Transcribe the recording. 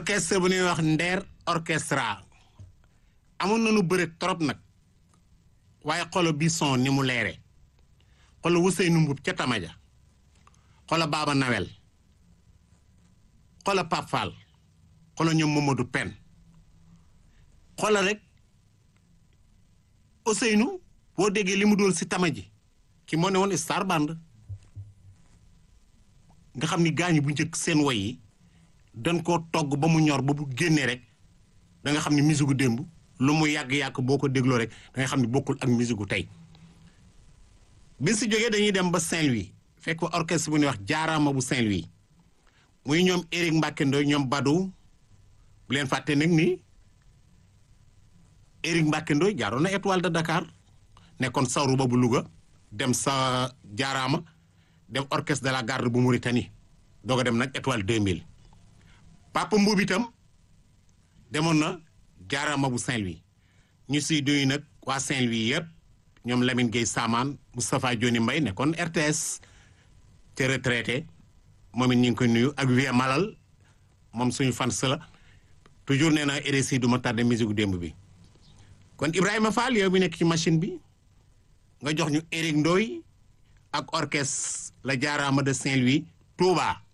orchestre bu ñuy wax Nder orchestra amoon nañu bëre trop nag waaye xolo bi son ni mu leere xolo Ousseynou Mboup ca Tamaja xolo Baba Nawel xolo Pape Fall xolo ñoom Mamadou Pen xolo rek Ousseynou boo déggee li mu doon si Tamaji ki moo ne woon Star Band nga xam ni gaañu bu njëkk seen woy yi dañ koo togg ba mu ñor ba bu génnee rek da nga xam ni musique gu démb lu mu yàgg-yàgg boo ko dégloo rek da nga xam ni bokkul ak musique gu tey bi si jógee dañuy dem ba Saint-Louis fekk fa orchestre bu ñuy wax jaaraama bu Saint-Louis muy ñoom Éric Mbacke Ndoye ñoom Badou bu leen fàtte nag ni Éric Mbacke Ndoye jaaroon na étoile de Dakar nekkoon sawru ba bu Louga dem sa jaaraama dem orchestre de la garde bu Mauritanie doog a dem nag étoile 2000 Papa Mbuub itam demoon na jaaraama bu Saint-Louis ñu siy duy nag waa Saint-Louis yëpp ñoom Lamine Gueye Samaan Moustapha Dioni Mbaye nekkoon RTS te retraité moom it ñu ngi koy nuyu ak Vieux Malal moom suñu fans la toujours nee naa RSI du ma tardé musique démb bi kon Ibrahima Fall yow bi nekk ci machine bi nga jox ñu Éric Ndoye ak orchestre la jaaraama de Saint-Louis Touba